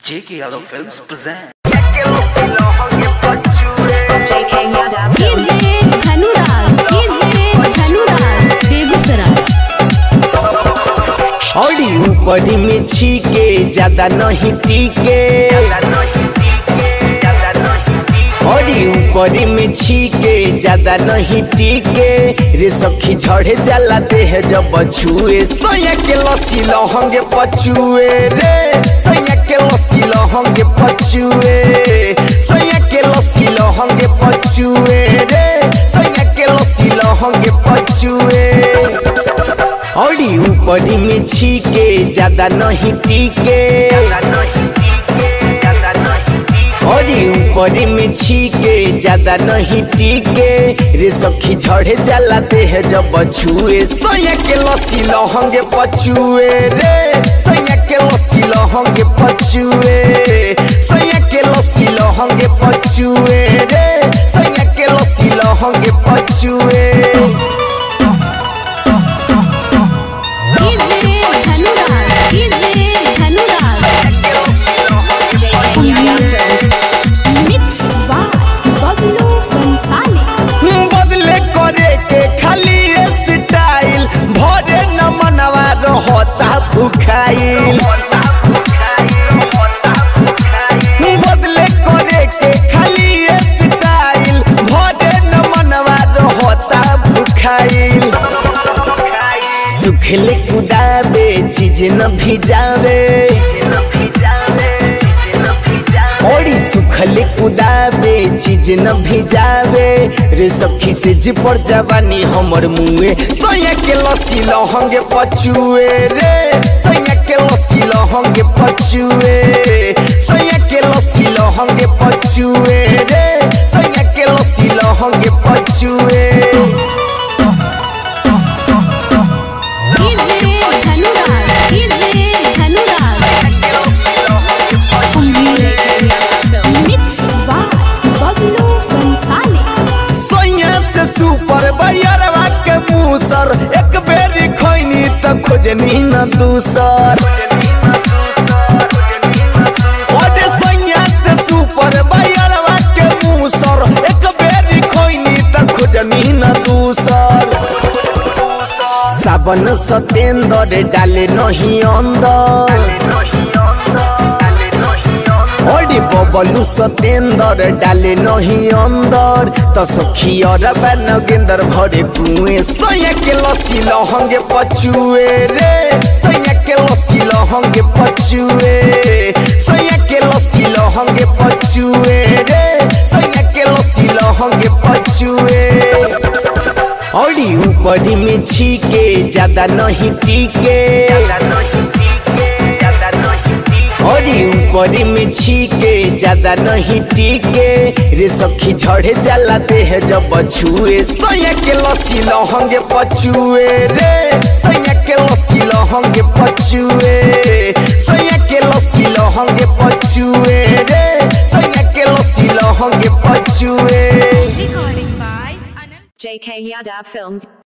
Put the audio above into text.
J.K. Yadav Films present. JK Yadav Films. कीजिए धनुराज कीजिए धनुराज बेगूसराय औरी ऊपरी में छीके ज्यादा नहीं टीके औरी ऊपरी में छीके ज्यादा नहीं टीके रे सखी झड़े जाला देह जब छुए सैया के लसी लहंगे पचुए रे सैया के लसी लहंगे पचुए सैया के लसी लहंगे पचुए रे सैया के लसी लहंगे पचुए औरी ऊपरी में छीके ज्यादा नहीं टीके औरी ऊपरी में छीके ज्यादा नहीं टीके रे सखी झड़े जाला देह जब छुए सैया के लसी लहंगे पचुए रे सैया के लसी लहंगे पचुए सैया के लसी लहंगे पचुए रे सैया के लसी लहंगे पचुए कीजिए धनुराज कीजिए Dhanuraj JK Yadav Films. Mix by Bablu Bansali बदले करे के खाली स्टाइल भरे न मनवा रहता भुखाइल बदले करे के खाली स्टाइल भरे न मनवा रहता भुखाइल सुखले कुदावे चीज न भिजावे ओड़ी सुखले कुदावे चीज न भिजावे रे सखी से जी पर जवानी हमर मुए सैया के लसी लहंगे पचुए रे सैया के लसी लहंगे पचुए सैया के लसी लहंगे पचुए रे सैया के लसी लहंगे पचुए कीजिए धनुराज कीजिए धनुराज मिक्स बाय बबलू बंसाली सैया से सुपर बैरवा के मूसर एक बेरी खैनी त खोजनी न दूसर ओडे सैया से सुपर बैरवा के मूसर एक बेरी खैनी त खोजनी न दूसर सावन सतेंद्र डाले नहीं अंदर ओडी बबलू सतेंद्र डाले नहीं अंदर त सखी और नगेंद्र भरे कुएं सैया के लसी लहंगे पचुए रे सैया के लसी लहंगे पचुए सैया के लसी लहंगे पचुए रे सैया के लसी लहंगे पचुए औरी ऊपरी में छीके ज्यादा नहीं टीके औरी ऊपरी में छीके ज्यादा नहीं टीके रे सखी झड़े जाला देह जब छुए सैया के लसी लहंगे पचुए रे सैया के लसी लहंगे पचुए सैया के लसी लहंगे पचुए रे सैया के लसी लहंगे पचुए JK Yadav Films.